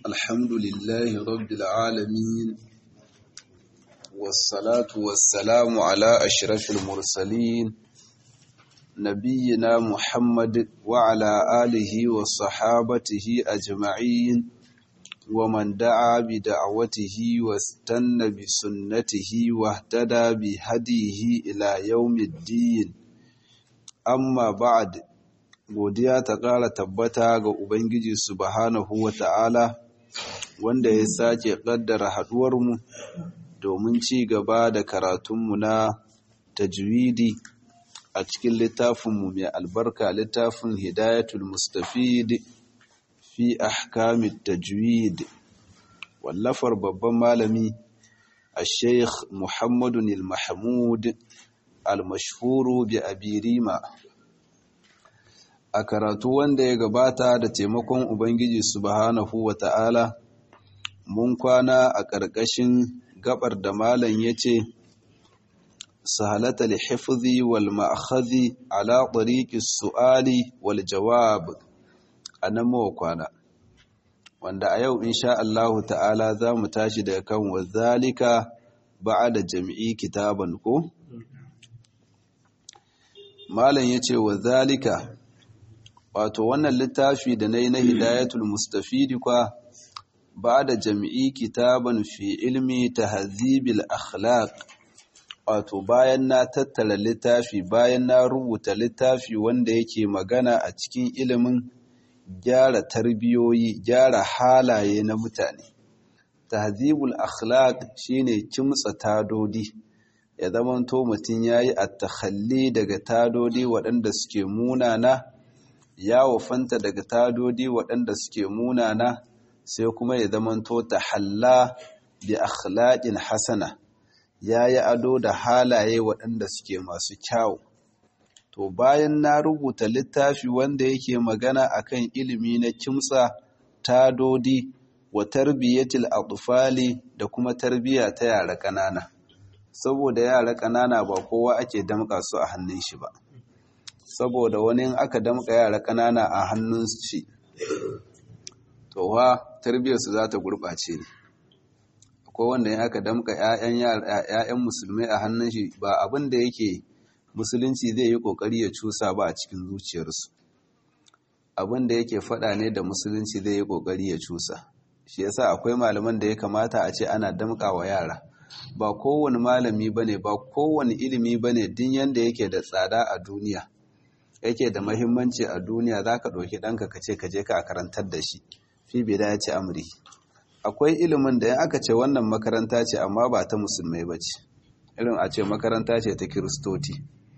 الحمد لله رب العالمين والصلاة والسلام على أشرف المرسلين نبينا محمد وعلى آله وصحابته أجمعين ومن دعا بدعوته واستنى بسنته واهتدى بهديه إلى يوم الدين amma ba'ad godiya ta ƙara tabbata ga Ubangiji subhanahu wa ta'ala wanda ya sake ƙaddara haɗuwarmu domin ci gaba da karatunmu na tajwidi a cikin littafinmu mai albarka littafin hidayatul mustafid fi ahkamit tajwid wallafar babban malami a sheikh muhammadun il-mahmud al-mashhuru bi abirima a karatu wanda ya gabata da taimakon ubangiji subhanahu wata'ala mun kwana a ƙarƙashin gabar da malam yace sahalata al-hifzi wal ma'khadhi ala tariqi su'ali wal jawab anan mu kwana wanda a yau insha Allah ta'ala za mu tashi daga kan wazalika ba'da jam'i kitaban ko malam ya ce wa zalika wato wannan littafi da na yi na hidayatul mustafidi kwa ba da jami'i kitaban fi ilmi ta hazibil akhlaq wato bayan na tattara littafi bayan na rubuta littafi wanda yake magana a cikin ilimin gyara tarbiyoyi gyara halaye na mutane tahzibul akhlaq shine kimtsa tadodi ya zamanto mutum ya yi attakhalli daga tadodi waɗanda suke munana ya wafanta daga tadodi waɗanda suke munana sai kuma ya zamanto ta halla bi akhlaqin hasana ya yi ado da halaye waɗanda suke masu kyau to bayan na rubuta littafi wanda yake magana akan ilimi na kimtsa tadodi wa tarbiyyatil atfali da kuma tarbiyya ta yara ƙanana saboda yara ƙanana ba kowa ake damƙa su a hannun shi ba saboda wani in aka damƙa yara ƙanana a hannun shi to ha tarbiyyarsu za ta gurɓace ne akwai wanda in aka damƙa 'ya'yan musulmai a hannun shi ba abin da yake musulunci zai yi ƙoƙari ya cusa ba a cikin zuciyarsu abin da yake faɗa ne da musulunci zai yi ƙoƙari ya cusa shi yasa akwai malaman da ya kamata a ce ana damƙa wa yara ba kowane malami ba ne ba kowane ilimi ba ne din yadda yake da tsada a duniya yake da mahimmanci a duniya za ka ɗauki ɗanka ka ce ka je ka karantar da shi fi bai dace amri akwai ilimin da ya aka ce wannan makaranta ce amma ba ta musulmai ba ce irin a ce makaranta ce ta kiristoti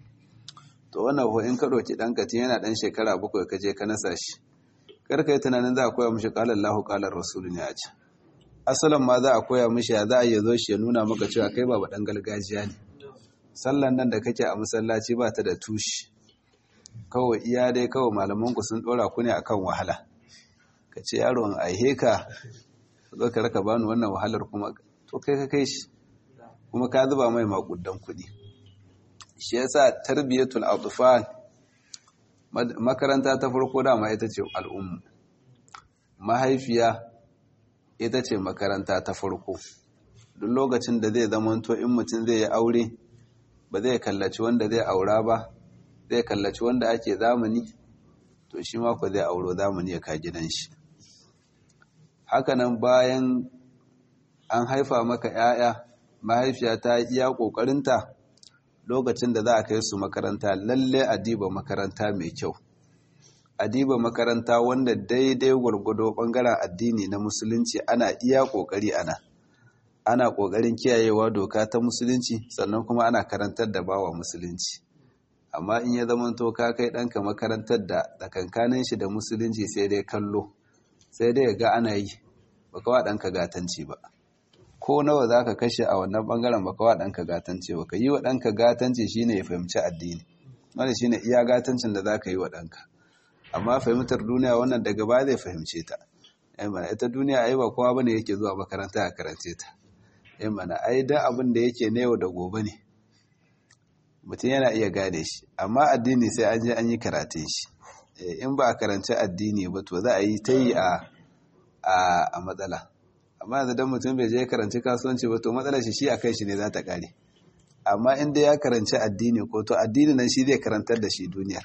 to wannan ko in ka ɗauki ɗanka tun yana ɗan shekara bakwai ka je ka nasa shi kar ka yi tunanin za a koya mishi ƙalar lahu ƙalar rasulu ne a can asalin ma za a koya mishi ya za a yi zo shi ya nuna maka cewa kai ba ɗan gargajiya ne sallan nan da kake a masallaci ba ta da tushi kawai iya dai kawai malamanku sun ɗora ku ne akan wahala ka ce yaro in aihe ka zo ka raka bani wannan wahalar kuma to kai ka kai shi kuma ka zuba mai makudan kuɗi shi yasa tarbiyatul atfal makaranta ta farko dama ita ce al'ummu mahaifiya ita ce makaranta ta farko duk lokacin da zai zamanto in mutum zai yi aure ba zai kallaci wanda zai aura ba zai kallaci wanda ake zamani to shi mako zai auro zamani ya ka gidan shi hakanan bayan an haifa maka 'ya'ya mahaifiya ta iya ƙoƙarinta lokacin da za a kai su makaranta lalle a diba makaranta mai kyau adiba makaranta wanda daidai gwargwado bangaren addini na musulunci ana iya kokari ana ana kokarin kiyayewa doka ta musulunci sannan kuma ana karantar da bawa musulunci amma in ya zama to ka kai ɗanka makarantar da tsakankanin shi da musulunci sai dai kallo sai dai ga ana yi baka wa ɗanka gatanci ba ko nawa za ka kashe a wannan bangaren baka wa ɗanka gatanci ba ka yi wa ɗanka gatanci shine ya fahimci addini wanda shine iya gatancin da za ka yi wa ɗanka amma fahimtar duniya wannan daga ba zai fahimce ta mana ita duniya ai ba kowa bane yake zuwa makaranta a karance ta mana ai da abin da yake na yau da gobe ne mutum yana iya gane shi amma addini sai an je an yi karatun shi in ba a karanci addini ba to za a yi ta yi a a matsala amma yanzu dan mutum bai je karanci kasuwanci ba to matsalar shi shi a kai shi ne za ta kare amma inda ya karanci addini ko to addini nan shi zai karantar da shi duniyar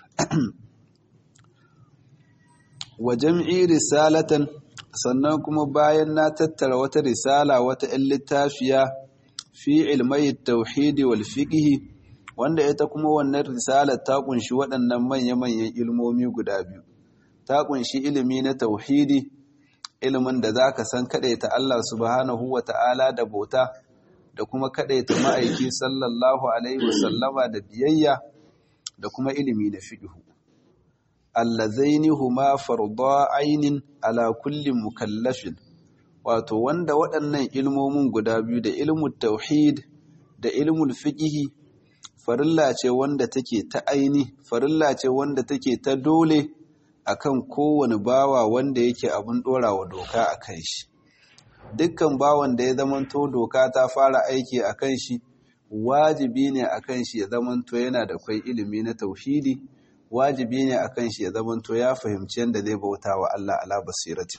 wa jam'i risalatan sannan kuma bayan na tattara wata risala wata 'yan littafiya fi ilmai tauhidi wal fiqhi wanda ita kuma wannan risalar ta kunshi waɗannan manya-manyan ilmomi guda biyu ta kunshi ilimi na tauhidi ilimin da zaka san ta Allah subhanahu wa ta'ala da bauta da kuma ta ma'aiki sallallahu alaihi wasallama da biyayya da kuma ilimi na fiqhu allazaini huma farda ainin ala kulli mukallafin wato wanda waɗannan ilmomin guda biyu da ilmul tauhid da ilmul fiqhi farilla ce wanda take ta aini farilla ce wanda take ta dole akan kowane bawa wanda yake abin dorawa doka akan shi dukkan bawan da ya zamanto doka ta fara aiki akan shi wajibi ne akan shi ya zamanto yana da kwai ilimi na tauhidi wajibi ne akan shi ya zamanto ya fahimci yadda zai bauta wa Allah ala basirati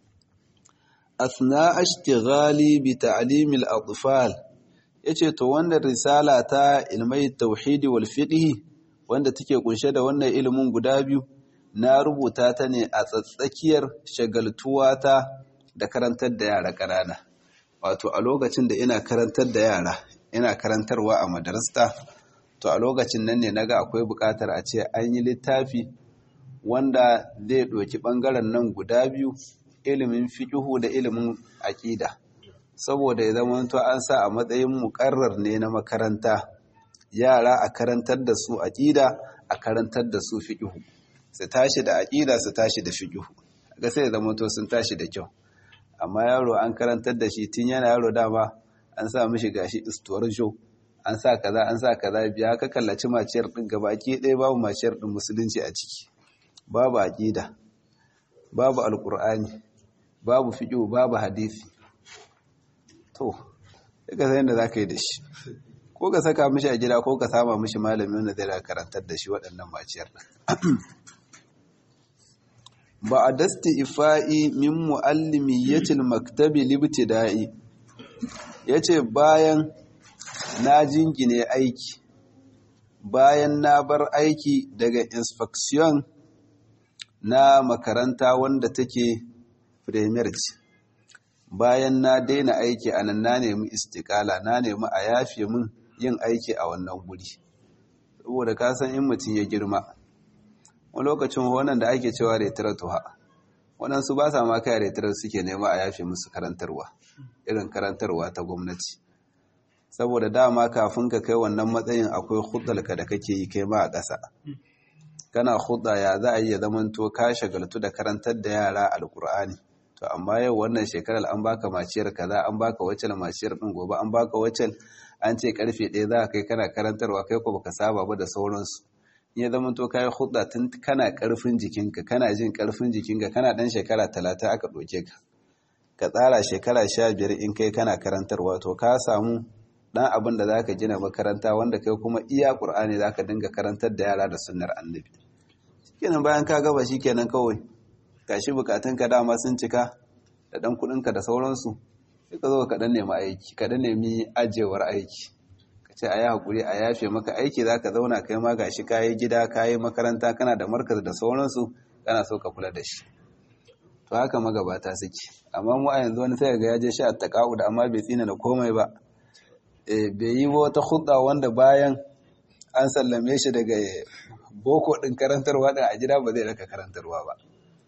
asna ashtighali bi ta'limil atfal yace to wannan risala ta ilmai tauhidi wal fiqh wanda take kunshe da wannan ilimin guda biyu na rubuta ta ne a tsatsakiyar shagaltuwa ta da karantar da yara ƙanana wato a lokacin da ina karantar da yara ina karantarwa a madarasta to a lokacin nan ne naga akwai buƙatar a ce an yi littafi wanda zai ɗauki ɓangaren nan guda biyu ilimin fiƙihu da ilimin aƙida saboda ya zama to an sa a matsayin muƙarrar ne na makaranta yara a karantar da su aƙida a karantar da su fiƙihu su tashi da aƙida su tashi da fiƙihu ga sai ya zama to sun tashi da kyau amma yaro an karantar da shi tun yana yaro dama an sa mishi gashi istuwar jo an sa kaza an sa kaza biya ka kallaci maciyar din gabaki ɗaya babu maciyar din musulunci a ciki babu aqida babu alqur'ani babu fiqh babu hadisi to daga sai da zaka yi da shi ko ka saka mishi a gida ko ka sama mishi malami wanda zai karantar da shi waɗannan maciyar din ba a dasti ifa'i min mu'allimiyyatil maktabi libtida'i yace bayan na jingine aiki bayan na bar aiki daga inspection na makaranta wanda take premier ce bayan na daina aiki a nan na nemi istikala na nemi a yafe min yin aiki a wannan guri saboda ka san in mutum ya girma wani lokacin wannan da ake cewa retiratuwa waɗansu ba sa ma kai retirar suke nema a yafe musu karantarwa irin karantarwa ta gwamnati saboda dama kafin ka kai wannan matsayin akwai hudalka da kake yi kai ma a ƙasa kana hudda ya za a yi ya zamanto ka shagaltu da karantar da yara alkur'ani to amma yau wannan shekarar an baka maciyar kaza an baka wacce maciyar din gobe an baka wacce an ce karfe ɗaya za ka kai kana karantarwa kai ko baka saba ba da sauransu in ya zamanto ka yi hudda tun kana karfin jikinka kana jin karfin jikinka kana dan shekara talatin aka ɗauke ka ka tsara shekara sha biyar in kai kana karantarwa to ka samu dan abin da zaka gina makaranta wanda kai kuma iya qur'ani zaka dinga karantar da yara da sunnar annabi shikenan bayan ka gaba shikenan kawai gashi bukatun ka dama sun cika da dan kudin ka da sauransu sai ka zo ka dan nemi aiki ka dan nemi ajewar aiki ka ce ayi hakuri a yafe maka aiki zaka zauna kai ma gashi kayi gida kayi makaranta kana da markaz da sauransu kana so ka kula da shi to haka magabata suke amma mu a yanzu wani sai ga ya je sha taqa'u da amma bai tsina da komai ba bai yi wata hudda wanda bayan an sallame shi daga boko ɗin karantarwa ɗin a gida ba zai raka karantarwa ba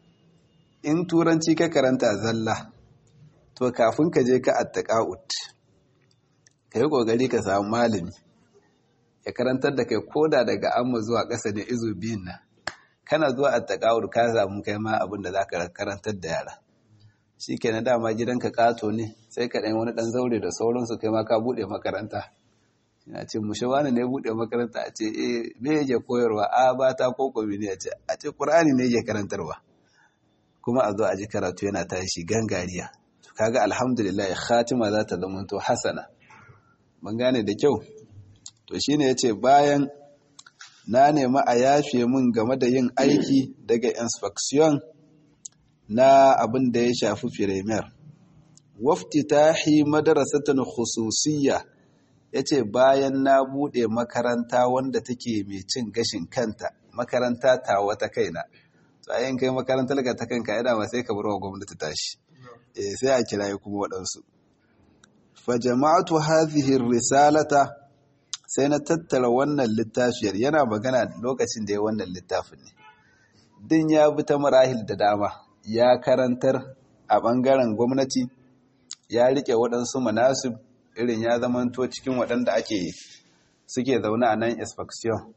in turanci ka karanta zalla to kafin ka je ka attaqa'ut ka yi ƙoƙari ka samu malami ya karantar da kai koda daga amma zuwa ƙasa ne izo biyun nan kana zuwa attaqa'ut ka samu kai ma abin da za ka karantar da yara shi ke na dama gidanka kato ne sai ka ɗan wani ɗan zaure da sauransu kai ma ka buɗe makaranta ina ce mushe wani ne buɗe makaranta a ce eh me yake koyarwa a ba ta ko komi ne a ce a ce ƙur'ani ne yake karantarwa kuma a zo a ji karatu yana tashi gangariya to kaga alhamdulillah khatima za ta zama to hasana ban gane da kyau to shine yace bayan na nemi a yafe min game da yin aiki daga inspection na abin da ya shafi firemer waftitahi madarasatan khususiyya yace bayan na bude makaranta wanda take mai cin gashin kanta makaranta ta wata kaina to ayin kai makaranta daga ta kanka yana ba sai ka bar wa gwamnati tashi eh sai a kiraye kuma waɗansu fa jama'atu hadhihi risalata sai na tattara wannan littafiyar yana magana lokacin da ya wannan littafin ne din ya bi ta marahil da dama ya karantar a ɓangaren gwamnati ya rike waɗansu manasib irin ya zamanto cikin waɗanda ake suke zaune a nan inspection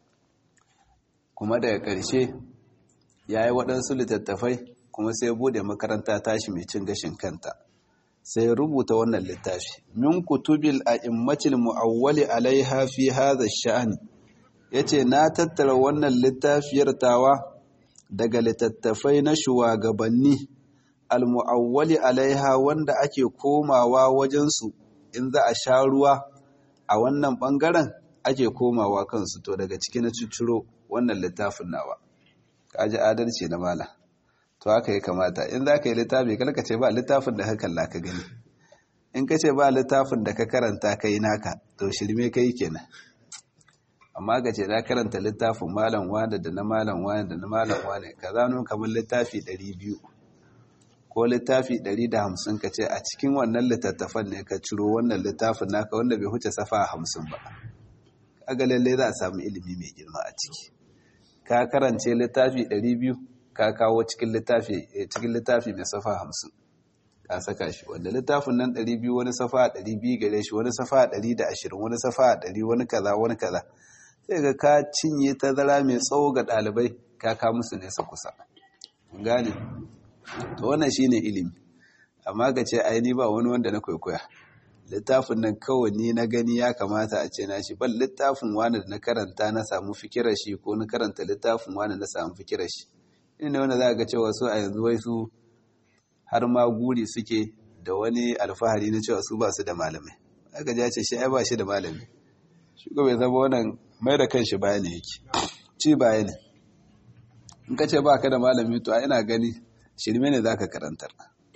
kuma daga ƙarshe ya yi waɗansu littattafai kuma sai bude makaranta tashi mai cin gashin kanta sai rubuta wannan littafi min kutubil a immacin mu'awwali alaiha fi hadha sha'ani yace na tattara wannan littafiyar tawa daga littattafai na shugabanni almu'awwali alaiha wanda ake komawa wajensu in za a sha ruwa a wannan bangaren ake komawa kansu to daga ciki na cicciro wannan littafin nawa kaji adalci na mala to haka ya kamata in za ka yi littafi kalka ce ba littafin da ka kalla ka gani in ka ce ba littafin da ka karanta ka yi naka to shirme ka yi kenan amma ka ce na karanta littafin malam wane da na malam wane da na malam wane ka zano kamar littafi 200 ko littafi 150 ka ce a cikin wannan littattafan ne ka ciro wannan littafin naka wanda bai huce safa 50 ba kaga lalle za a samu ilimi mai girma a ciki ka karance littafi 200 ka kawo cikin littafi cikin littafi mai safa 50 ka saka shi wanda littafin nan 200 wani safa 200 gare shi wani safa 120 wani safa 100 wani kaza wani kaza sai ga ka cinye tazara mai tsawo ga ɗalibai ka ka musu nesa kusa gane to wannan shine ilimi amma ka ce ai ni ba wani wanda na kwaikwaya littafin nan kawai ni na gani ya kamata a ce na shi ban littafin wani da na karanta na samu fikirar shi ko na karanta littafin wani na samu fikirar shi ina wanda za ga cewa su a yanzu wai su har ma guri suke da wani alfahari na cewa su ba su da malamai aka ja ce shi ai ba shi da malami shi ko bai zama wannan mai da kanshi baya ne yake ci baya ne in ka ce ba ka da malami to a ina gani shirme ne za ka karantar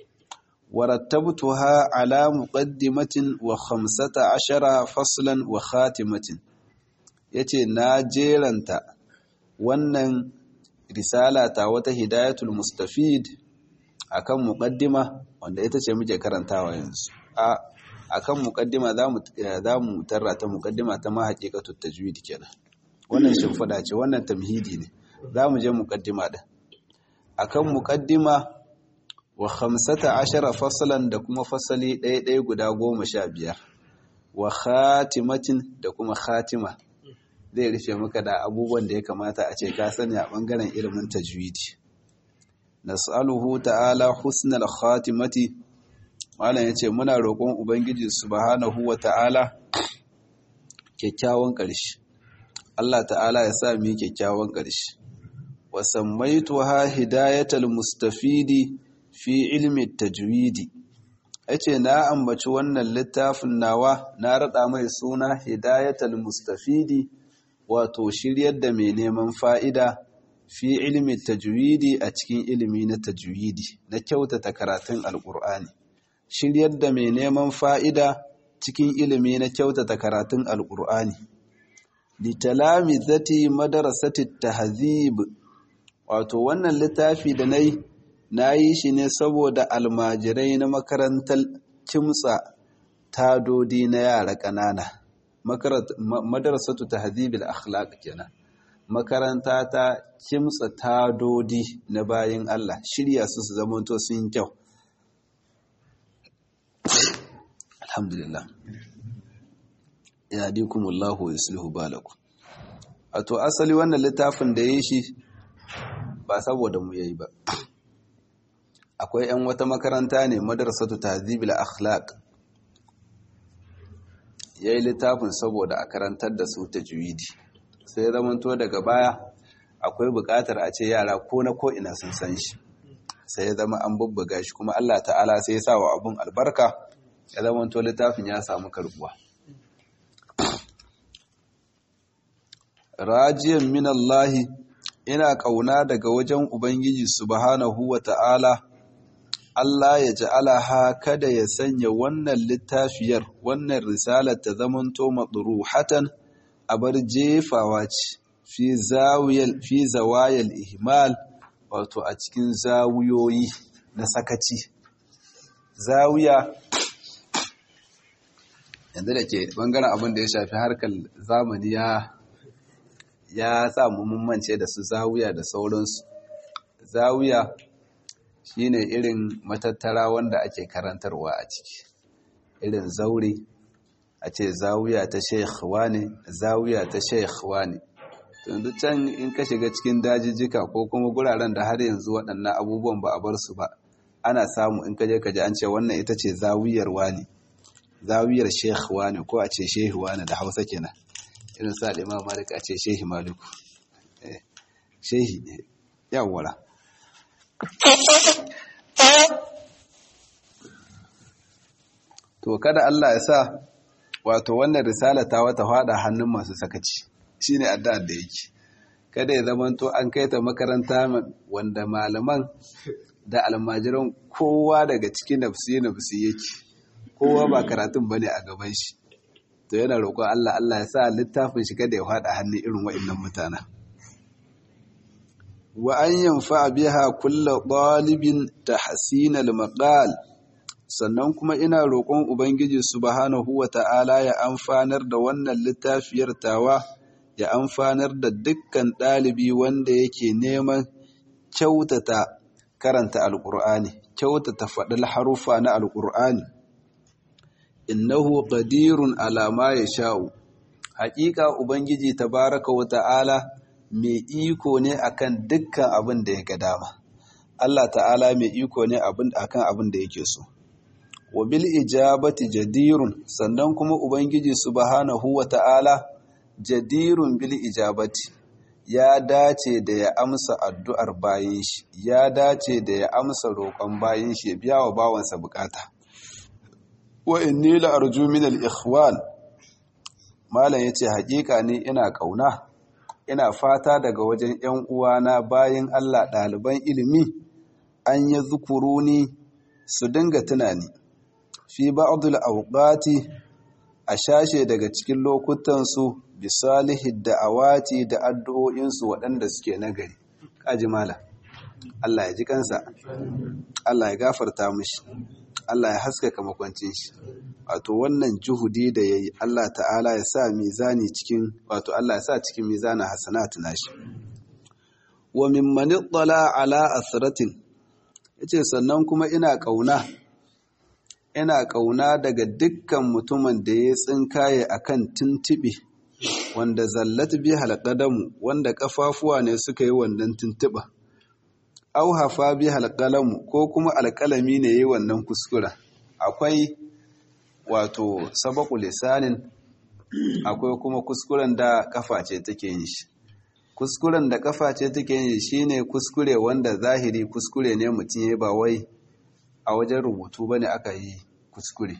warattabtuha ala muqaddimatin wa khamsata ashara faslan wa khatimatin yace na jeranta wannan risala ta wata hidayatul mustafid akan muqaddima wanda ita ce muke karantawa yanzu a akan muqaddima zamu zamu tarra ta muqaddima ta ma haqiqatut tajwid kenan wannan shimfida ce wannan tamhidi ne zamu je muqaddima din akan muqaddima wa khamsata ashara fasalan da kuma fasali ɗaya ɗaya guda goma sha biyar wa khatimatin da kuma khatima zai rufe maka da abubuwan da ya kamata a ce ka sani a ɓangaren ilimin tajwidi nas'aluhu ta'ala husnal khatimati malam yace muna roƙon ubangiji subhanahu wa ta'ala kyakkyawan ƙarshe Allah ta'ala ya sa mu kyakkyawan ƙarshe wa sammaituha hidayatal mustafidi fi ilmi tajwidi yace na ambaci wannan littafin nawa na rada mai suna hidayatal mustafidi wato shiryar da mai neman fa'ida fi ilmi tajwidi a cikin ilimi na tajwidi na kyautata karatun alqur'ani shiryar da mai neman fa'ida cikin ilimi na kyautata karatun alqur'ani litalami zati madarasati tahzib wato wannan littafi da nayi na yi shi ne saboda almajirai na makarantar kimtsa tadodi na yara ƙanana madarasatu ta hazibil akhlaq kenan makaranta ta kimtsa tadodi na bayan Allah shirya su su zamanto sun kyau alhamdulillah ya dikumullahu wa yuslihu balakum wato asali wannan littafin da yi shi ba saboda mu yayi ba akwai 'yan wata makaranta ne madrasatu tahzibil akhlaq yayi littafin saboda a karantar da su tajwidi sai zamanto daga baya akwai buƙatar a ce yara ko na ko ina sun san shi sai ya zama an bubbuga shi kuma Allah ta'ala sai ya sa wa abun albarka ya zamanto littafin ya samu karbuwa rajiyan min Allah ina kauna daga wajen ubangiji subhanahu wata'ala Allah ya ja'alaha kada ya sanya wannan littafiyar wannan risalar ta zamanto madruhatan abar jefawa ce fi zawiyal fi zawayal ihmal wato a cikin zawuyoyi na sakaci zawiya yanzu da ke bangaren abin da ya shafi harkar zamani ya ya sa mummance da su zawiya da sauransu zawiya shine irin matattara wanda ake karantarwa a ciki irin zaure a ce zawiya ta sheikh wane zawiya ta sheikh wane yanzu can in ka shiga cikin dajijjika ko kuma guraren da har yanzu waɗannan abubuwan ba a bar su ba ana samu in kaje kaje an ce wannan ita ce zawiyar wani zawiyar sheikh wani ko a ce shehi wani da hausa kenan irin sa da imam malik a ce shehi maliku shehi yawwara to kada Allah ya sa wato wannan risala ta wata fada hannun masu sakaci shine addu'ar da yake kada ya zamanto an kai ta makaranta wanda malaman da almajiran kowa daga cikin nafsi nafsi yake kowa ba karatun bane a gaban shi to yana roƙon Allah Allah ya sa littafin shi kada ya fada hannun irin waɗannan mutanen wa an yanfa biha kullu ɗalibin tahsinal maqal sannan kuma ina roƙon ubangiji subhanahu wata'ala ya amfanar da wannan littafiyar tawa ya amfanar da dukkan ɗalibi wanda yake neman kyautata karanta alƙur'ani kyautata faɗin harufa na alƙur'ani innahu qadirun ala ma yasha'u haƙiƙa ubangiji tabaraka wa ta'ala mai iko ne akan dukkan abin da ya ga dama Allah ta'ala mai iko ne akan abin da yake so wa bil ijabati jadirun sannan kuma ubangiji subhanahu wa ta'ala jadirun bil ijabati ya dace da ya amsa addu'ar bayin shi ya dace da ya amsa roƙon bayin shi ya biya wa bawansa bukata wa inni la arju min al ikhwan malam yace hakika ne ina kauna ina fata daga wajen ƴan uwana bayin Allah ɗaliban ilimi an yi zukuruni su dinga tunani fi ba'dul awqati a shashe daga cikin lokutansu bisalihid da'awati da addu'o'insu waɗanda suke nagari kaji mala Allah ya ji kansa Allah ya gafarta mishi Allah ya haskaka makwancin shi wato wannan juhudi da yayi Allah ta'ala ya sa mizani cikin wato Allah ya sa cikin mizanin hasanatu nashi wa mimman ittala ala asratin yace sannan kuma ina kauna ina kauna daga dukkan mutumin da ya tsinkaye akan tuntube wanda zallat bi halqadamu wanda kafafuwa ne suka yi wannan tuntuba au hafa bi halqalamu ko kuma alƙalami ne yayi wannan kuskura akwai wato sabaqu lisanin akwai kuma kuskuren da kafa ce take yin shi kuskuren da kafa ce take yin shine kuskure wanda zahiri kuskure ne mutum ya ba wai a wajen rubutu bane aka yi kuskure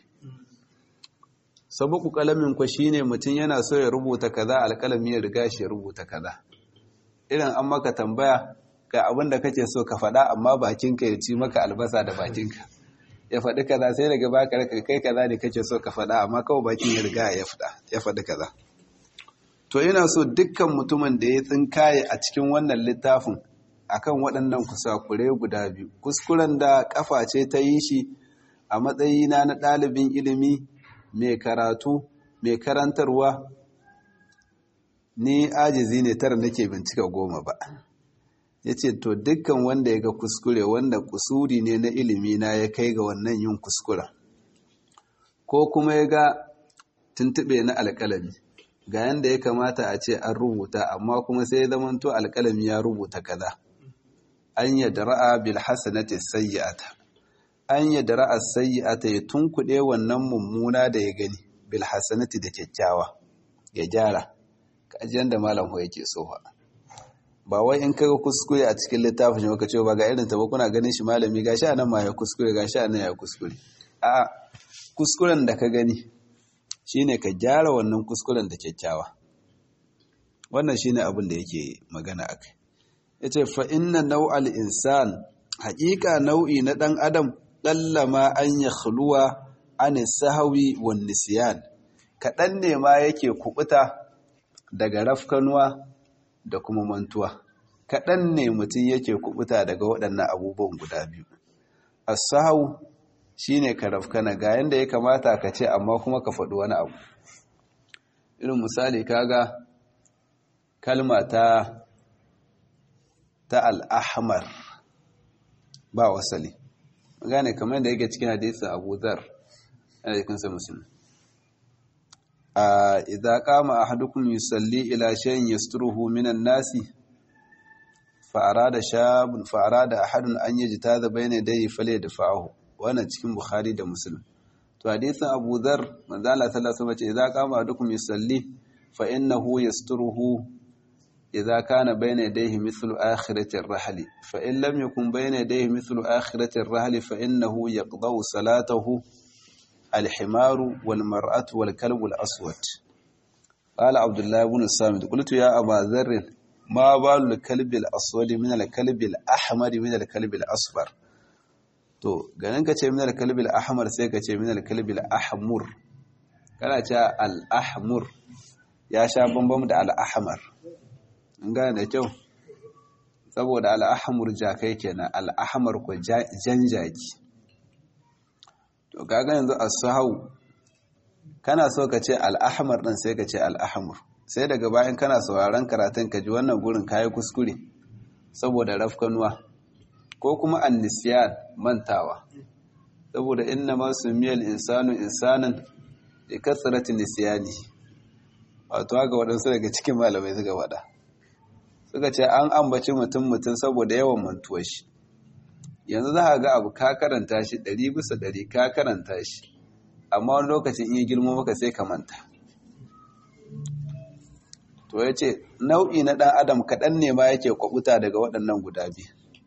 sabaku kalamin ku shine mutum yana so ya rubuta kaza alkalami ya riga shi ya rubuta kaza irin an maka tambaya ga abin da kake so ka faɗa amma bakinka ya ci maka albasa da bakinka ya faɗi kaza sai daga baka raka kai kaza ne kake so ka faɗa amma kawai bakin ya riga ya faɗa ya faɗi kaza to ina so dukkan mutumin da ya tsinkaye a cikin wannan littafin akan waɗannan kusakure guda biyu kuskuren da kafa ce ta yi shi a matsayina na ɗalibin ilimi mai karatu mai karantarwa ni ajizi ne tara nake bincika goma ba ya ce to dukkan wanda ya ga kuskure wanda kusuri ne na ilimi na ya kai ga wannan yin kuskura ko kuma ya ga tuntube na alƙalami ga yanda ya kamata a ce an rubuta amma kuma sai ya zamanto alƙalami ya rubuta kaza an yadda ra'a bil hasanati sayyi'ata an yadda ra'a sayyi'ata ya tunkuɗe wannan mummuna da ya gani bil hasanati da kyakkyawa ya gyara kaji da malam ho yake so ba wai in kaga kuskure a cikin littafin shi ce ba ga irin ta ba kuna ganin shi malami gashi anan ma ya kuskure gashi anan ya kuskure a kuskuren da ka gani shine ka gyara wannan kuskuren da kyakkyawa wannan shine abin da yake magana akai yace fa inna nau'al insan haƙiƙa nau'i na ɗan adam ɗallama an ya khuluwa an sahawi wan nisyan kaɗan ne ma yake kubuta daga rafkanuwa da kuma mantuwa kaɗan ne mutum yake kubuta daga waɗannan abubuwan guda biyu as-sahaw shine ka rafkana ga yanda ya kamata ka ce amma kuma ka faɗi wani abu irin misali kaga kalma ta ta al-ahmar ba wasali gane kamar da yake cikin hadisin Abu Dharr yana cikin sa musulmi a idza qama ahadukum yusalli ila shay'in yasturuhu minan nasi fa arada shabun fa arada ahadun an yajtada bayna yadayhi falyadfa'ahu wannan cikin Bukhari da Muslim to hadisin Abu Dharr manzo Allah sallallahu alaihi wasallam ce idza qama ahadukum yusalli fa innahu yasturuhu إذا كان بين يديه مثل آخرة الرحل فإن لم يكن بين يديه مثل آخرة الرحل فإنه يقضى صلاته الحمار والمرأة والكلب الأسود قال عبد الله بن الصامت قلت يا أبا ذر ما بال الكلب الأسود من الكلب الأحمر من الكلب الأصفر to ganin ka ce min al-kalb al-ahmar sai ka ce min al-kalb al-ahmur kana ce al-ahmur ya sha bambam da al-ahmar gane da kyau saboda al'ahamur jakai kenan al'ahamar ku jan jaki to kaga yanzu as-sahau kana so ka ce al'ahamar din sai ka ce al'ahamur sai daga bayan kana sauraron karatun ka ji wannan gurin kayi kuskure saboda rafkanuwa ko kuma annisyan mantawa saboda inna ma sumiyal insanu insanan bi kasrati nisyani wato ga waɗansu daga cikin malamai suka wada suka ce an ambaci mutum mutum saboda yawan mantuwar shi yanzu za a ga abu ka karanta shi ɗari bisa ɗari ka karanta shi amma wani lokacin iya girma maka sai ka manta to ya ce nau'i na ɗan adam kaɗan ne ma yake kwabuta daga waɗannan guda biyu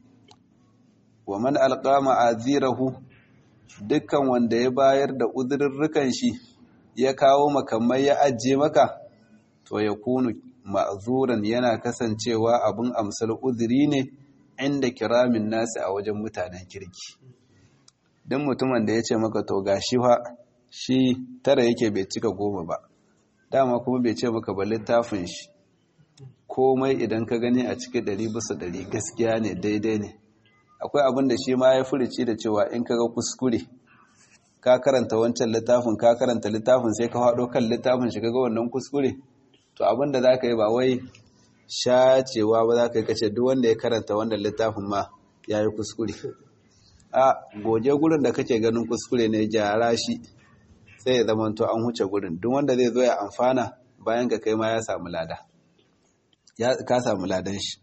wa man alƙama azirahu dukkan wanda ya bayar da uzurrukan shi ya kawo makamai ya ajiye maka to ya kunu ma'zuran yana kasancewa abin amsal uzuri ne inda kiramin nasi a wajen mutanen kirki don mutumin da ya ce maka to ga shi fa shi tara yake bai cika goma ba dama kuma bai ce maka ba littafin shi komai idan ka gani a cikin ɗari bisa ɗari gaskiya ne daidai ne akwai abin da shi ma ya furici da cewa in ka ga kuskure ka karanta wancan littafin ka karanta littafin sai ka haɗo kan littafin shi ga wannan kuskure to abin da za ka yi ba wai shacewa ba za ka yi kace duk wanda ya karanta wannan littafin ma ya yi kuskure a goje gurin da kake ganin kuskure ne gyara shi sai ya zama to an huce gurin duk wanda zai zo ya amfana bayan ka kai ma ya samu lada ya ka samu ladan shi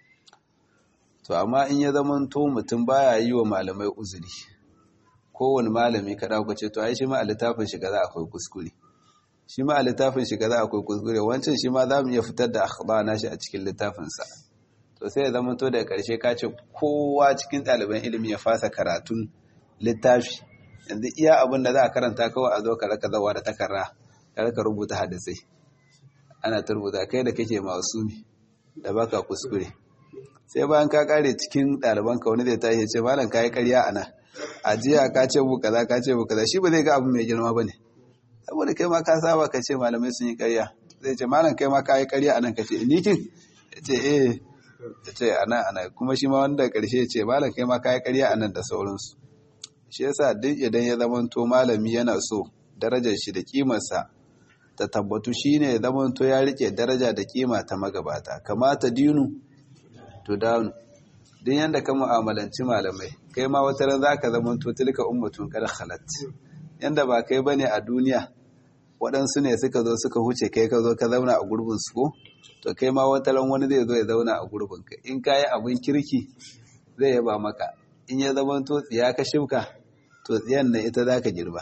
to amma in ya zama to mutum baya yi wa malamai uzuri kowane malami ka dauka ce to ai shi ma a littafin shi za akwai kuskure shi ma a littafin shi za akwai kuskure wancan shi ma za mu iya fitar da akhba na shi a cikin littafinsa to sai ya zama to daga ƙarshe ka ce kowa cikin ɗaliban ilimi ya fasa karatun littafi yanzu iya abin da za a karanta kawai a zo ka raka zawa da takarra ka raka rubuta hadisai ana ta rubuta kai da kake masumi da baka kuskure sai bayan ka kare cikin ɗaliban ka wani zai tashi ce malam ka yi ƙarya a nan a jiya ka ce bu kaza ka ce bu kaza shi ba zai ga abu mai girma ba ne saboda kai ma ka saba ka ce malamai sun yi ƙarya zai ce malam kai ma ka yi ƙarya a nan ka ce nikin ya ce eh ya ce ana ana kuma shi ma wanda ƙarshe ce malam kai ma ka yi ƙarya a nan da sauransu shi yasa duk idan ya zamanto malami yana so darajar shi da kimarsa ta tabbatu shine ya zamanto ya rike daraja da kima ta magabata kamata dinu to danu duk yanda ka mu'amalanci malamai kai ma wata ran zaka zamanto tilka ummatun kad khalat yanda ba kai bane a duniya waɗansu ne suka zo suka huce kai ka zo ka zauna a gurbin su ko to kai ma wata ran wani zai zo ya zauna a gurbin ka in kayi abin kirki zai yaba maka in ya zama to tsiya ka shimka to tsiyan nan ita zaka girba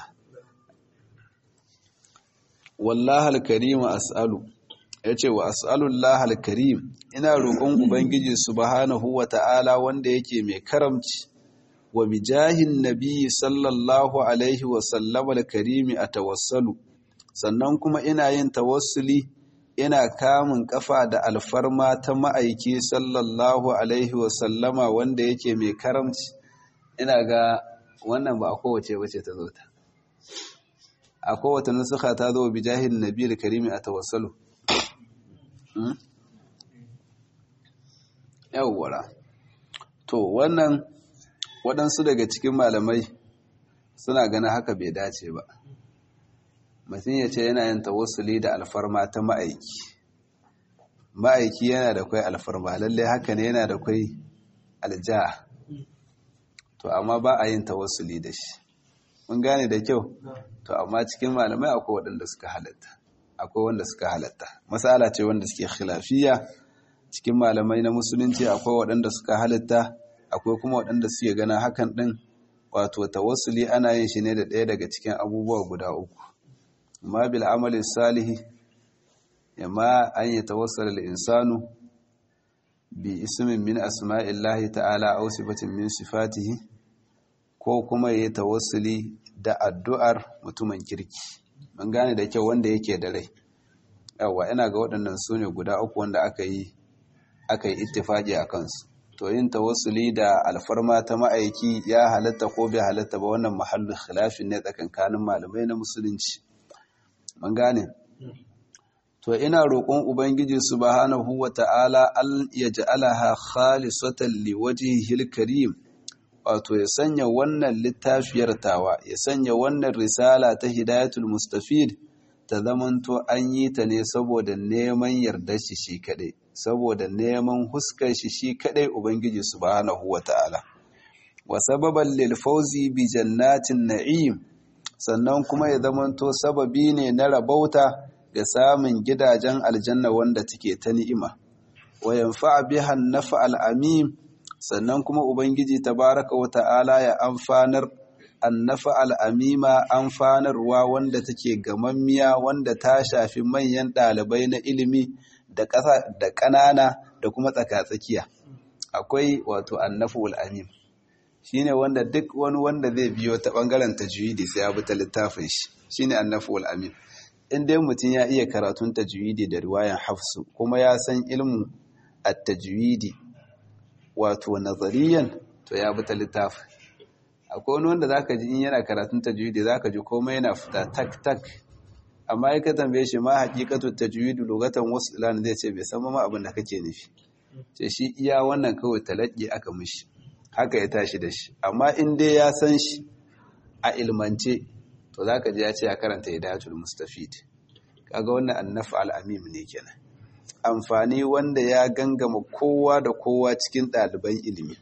wallahi alkarim as'alu yace wa as'alullah alkarim ina roƙon ubangiji subhanahu wata'ala wanda yake mai karamci wa bijahin nabi sallallahu alaihi wa sallam alkarimi atawassalu sannan kuma ina yin tawassuli ina kamun kafa da alfarma ta ma'aiki sallallahu alaihi wasallama wanda yake mai karamci ina ga wannan ba a kowace wace ta zo ta a kowace nusuka ta zo bi jahil nabiyar karimi a tawassalu yawwara to wannan waɗansu daga cikin malamai suna ganin haka bai dace ba mutum ya ce yana yin tawassuli da alfarma ta ma'aiki ma'aiki yana da kwai alfarma lalle haka ne yana da kwai alja to amma ba a yin tawassuli da shi mun gane da kyau to amma cikin malamai akwai waɗanda suka halatta akwai wanda suka halatta masala ce wanda suke khilafiya cikin malamai na musulunci akwai waɗanda suka halatta akwai kuma waɗanda suke gana hakan ɗin wato tawassuli ana yin shi ne da ɗaya daga cikin abubuwa guda uku ma bil amali salihi yamma an yi tawassala al insanu bi ismin min asma'illahi ta'ala aw sifatin min sifatihi ko kuma yayi tawassuli da addu'ar mutumin kirki mun gane da kyau wanda yake da rai yawa ina ga waɗannan su ne guda uku wanda aka yi aka yi ittifaqi a kansu to yin tawassuli da alfarma ta ma'aiki ya halatta ko bai halatta ba wannan mahallin khilafin ne tsakankanin malamai na musulunci mun gane to ina roƙon ubangiji subhanahu wata'ala al yaj'alaha khalisatan liwajhihil karim wato ya sanya wannan littafiyar tawa ya sanya wannan risala ta hidayatul mustafid ta zamanto an yi ta ne saboda neman yardar shi shi kadai saboda neman huskar shi shi kadai ubangiji subhanahu wata'ala wa sababan lil fawzi bi jannatin na'im sannan kuma ya zamanto sababi ne na rabauta ga samun gidajen aljanna wanda take ta ni'ima wa yanfa'a biha an-nafa al-amim sannan kuma ubangiji tabaraka wa ta'ala ya amfanar annafa al'amima amfanarwa wanda take gamammiya wanda ta shafi manyan ɗalibai na ilimi da ƙasa da ƙanana da kuma tsakatsakiya akwai wato annafu al'amim shine wanda duk wani wanda zai biyo ta ɓangaren tajwidi sai ya bi ta littafin shi shine annafu al'amim in dai mutum ya iya karatun tajwidi da riwayan hafsu kuma ya san ilmu at-tajwidi wato nazariyan to ya bi ta littafin akwai wani wanda zaka ji in yana karatun tajwidi zaka ji komai yana fita tak tak amma ya ka tambaye shi ma haqiqatu tajwidi lugatan wasu ilan zai ce bai san ma abin da kake nufi ce shi iya wannan kawai talaqi aka mishi haka ya tashi da shi amma in dai ya san shi a ilmance to zaka ji ya ce ya karanta hidayatul mustafid kaga wannan annafa al-amim ne kenan amfani wanda ya gangama kowa da kowa cikin ɗaliban ilimi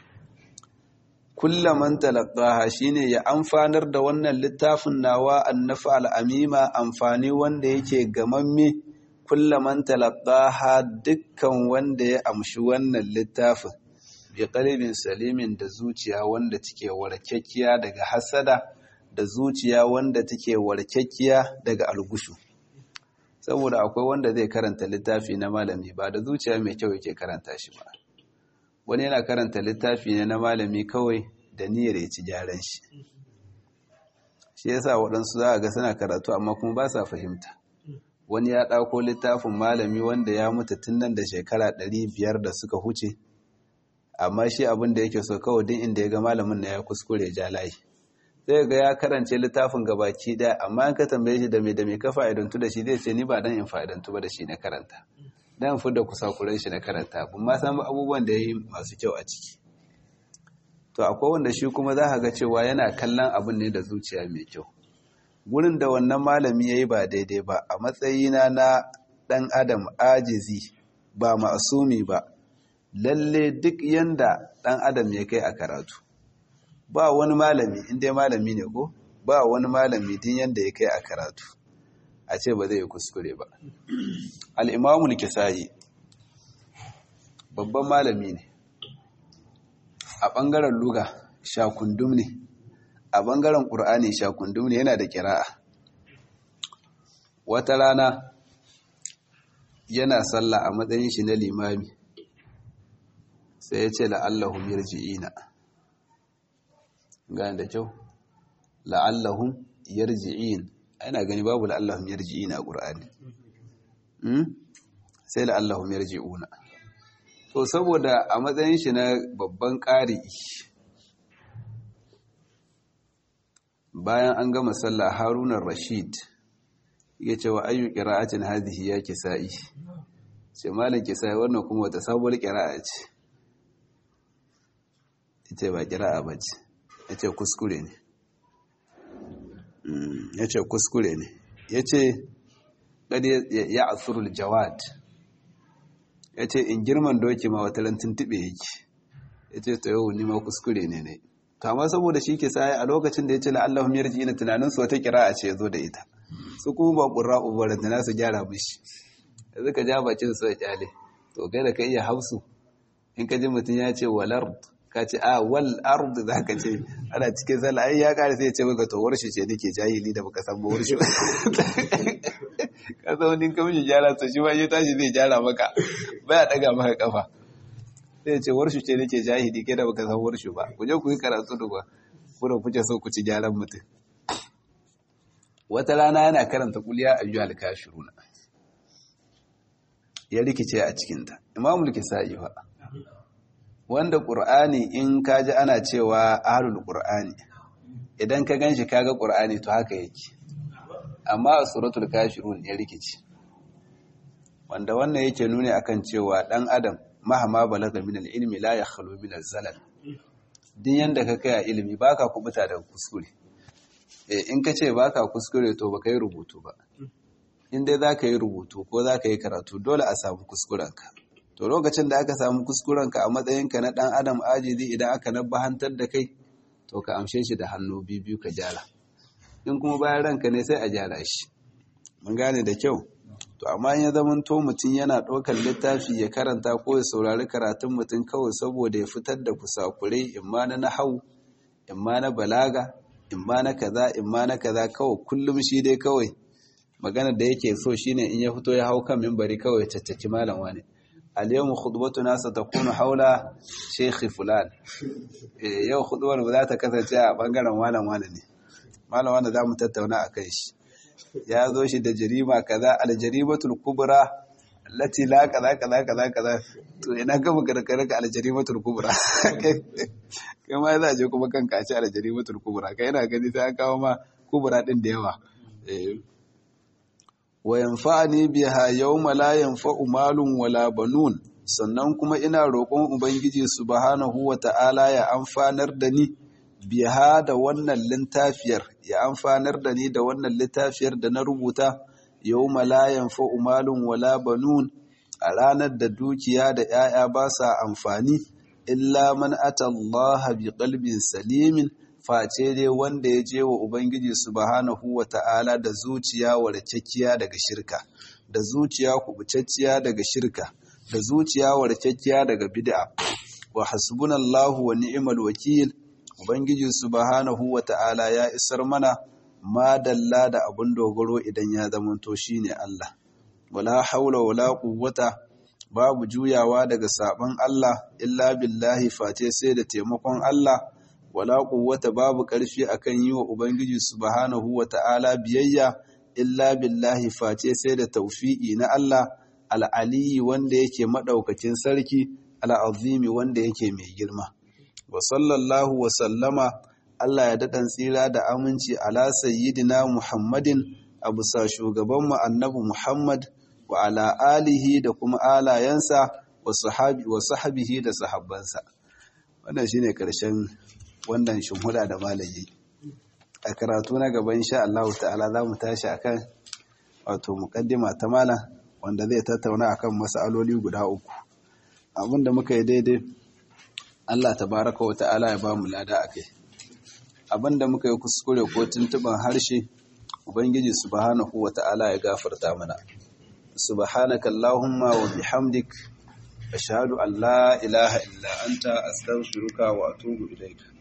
kullaman talaqaha shine ya amfanar da wannan littafin nawa annafa al'amima amfani wanda yake gamamme kullaman talaqaha dukkan wanda ya amshi wannan littafin bi qalbin salimin da zuciya wanda take warkakkiya daga hasada da zuciya wanda take warkakkiya daga algushu saboda akwai wanda zai karanta littafi na malami ba da zuciya mai kyau yake karanta shi ba wani yana karanta littafi ne na malami kawai da niyyar ya ci gyaran shi shi yasa waɗansu za a ga suna karatu amma kuma ba sa fahimta wani ya ɗauko littafin malami wanda ya mutu tun nan da shekara ɗari biyar da suka huce amma shi abin da yake so kawai din inda ya ga malamin na ya kuskure ja layi zai ga ya karance littafin gabaki ɗaya amma in ka tambaye shi da me da me ka fa'idantu da shi zai ce ni ba dan in fa'idantu ba da shi na karanta dan fi da kusakuran shi na karanta ban ma san abubuwan da ya yi masu kyau a ciki to akwai wanda shi kuma za ka ga cewa yana kallon abin ne da zuciya mai kyau gurin da wannan malami ya yi ba daidai ba a matsayina na ɗan adam ajizi ba ma'asumi ba lalle duk yanda ɗan adam ya kai a karatu ba wani malami inda malami ne ko ba wani malami din yanda ya kai a karatu a ce ba zai yi kuskure ba al'imamul kisayi babban malami ne a ɓangaren luga shakundum ne a ɓangaren ƙur'ani shakundum ne yana da kira'a wata rana yana sallah a matsayin shi na limami sai ya ce la'allahun yarji'ina gane da kyau la'allahun yarji'in ana gani babu la'allahun yarji'ina a ƙur'ani sai la'allahum yarji'una to saboda a matsayin shi na babban ƙari bayan an gama sallah harunan rashid ya ce wa ayyu ƙira'atin hadhihi ya kisa'i ce malam kisa'i wannan kuma wata sabuwar ƙira'a ce ita ba ƙira'a ba ce ya ce kuskure ne ya ce kuskure ne ya ce ya asurul jawad ya ce in girman doki ma wata lantin tube yake ya ce ta yau nima kuskure ne ne kama saboda shi ke saye a lokacin da ya ce la'allahun yarji ina tunanin su wata kira a ce ya zo da ita su kuma ba ƙura ubarar da nasu gyara mishi da suka ja bakin su ya kyale to kai da ka iya hausu in ka ji mutum ya ce walar ka ce a wal ardu za ka ce ana cikin sallah ai ya kare sai ya ce maka to warshi ce nake jahili da baka san ba warshi ka san wani ka mishi gyara to shi ma ya tashi zai gyara maka baya daga maka kafa sai ya ce warshi ce nake jahili kai da baka san warshi ba ku je ku yi karatu da ba kuma kuke so ku ci gyaran mutum wata rana yana karanta kuliya ayyuhal kafiruna ya rikice a cikinta imamul kisa'i fa wanda ƙur'ani in ka ji ana cewa ahlul ƙur'ani idan ka gan shi kaga ƙur'ani to haka yake amma a suratul kafirun ya rikici wanda wannan yake nuni akan cewa ɗan adam mahama balaga min ilmi la yakhlu min zalal din yanda ka kai a ilimi baka kubuta daga kuskure eh in ka ce baka kuskure to baka yi rubutu ba in dai zaka yi rubutu ko zaka yi karatu dole a samu kuskurenka to lokacin da aka samu kuskurenka a matsayinka na ɗan adam ajizi idan aka nabbahantar da kai to ka amshe shi da hannu biyu ka gyara in kuma bayan ranka ne sai a gyara shi mun gane da kyau to amma in ya zaman to mutum yana ɗaukar littafi ya karanta ko ya saurari karatun mutum kawai saboda ya fitar da kusakurai in ma na nahau in ma na balaga in ma na kaza in ma na kaza kawai kullum shi dai kawai magana da yake so shine in ya fito ya hau kan mimbari kawai ya caccaki malam wani اليوم خطبتنا ستكون حول شيخ فلان yau khutbar ba za ta kasance a bangaren malam wani ne malam wani za mu tattauna a kai shi ya zo shi da jarima kaza aljarimatul kubra allati la kaza kaza kaza kaza to ina ga magarkar ka aljarimatul kubra kai ma za a je kuma kanka a ce aljarimatul kubra kai ina gani sai an kawo ma kubra din da yawa wa yanfa'ani biha yawma la yanfa'u malun wala banun sannan kuma ina roƙon ubangiji subhanahu wata'ala ya amfanar da ni biha da wannan littafiyar ya amfanar da ni da wannan littafiyar da na rubuta yawma la yanfa'u malun wala banun a ranar da dukiya da 'ya'ya ba sa amfani illa man atallaha bi qalbin salimin face dai wanda ya je wa Ubangiji subhanahu wa ta'ala da zuciya warkakkiya daga shirka, da zuciya kubutacciya daga shirka, da zuciya warkakkiya daga bid'a. Wa hasbunallahu wa ni'mal wakil, Ubangiji subhanahu wa ta'ala ya isar mana madalla da abin dogaro idan ya zamanto shi ne Allah. Wala haula wala quwwata babu juyawa daga sabon Allah illa billahi face sai da taimakon Allah. wala quwwata babu ƙarfi akan yi wa ubangiji subhanahu wata'ala biyayya illa billahi face sai da tawfi'i na Allah al'aliyi wanda yake madaukakin sarki al'azimi wanda yake mai girma wa sallallahu wa sallama Allah ya daɗan tsira da aminci ala sayyidina Muhammadin a bisa shugabanmu annabi Muhammad wa ala alihi da kuma alayensa wa sahabihi da sahabbansa wannan shine ƙarshen wannan shimhuda da malayi a karatu na gaba insha Allah ta'ala za mu tashi akan wato muqaddima ta malam wanda zai tattauna akan masaloli guda uku abinda muka yi daidai Allah tabaraka wa ta'ala ya ba mu lada akai abinda muka yi kuskure ko tuntuban harshe ubangiji subhanahu wa ta'ala ya gafarta mana subhanaka allahumma wa bihamdik ashhadu an la ilaha illa anta astaghfiruka wa atubu ilaik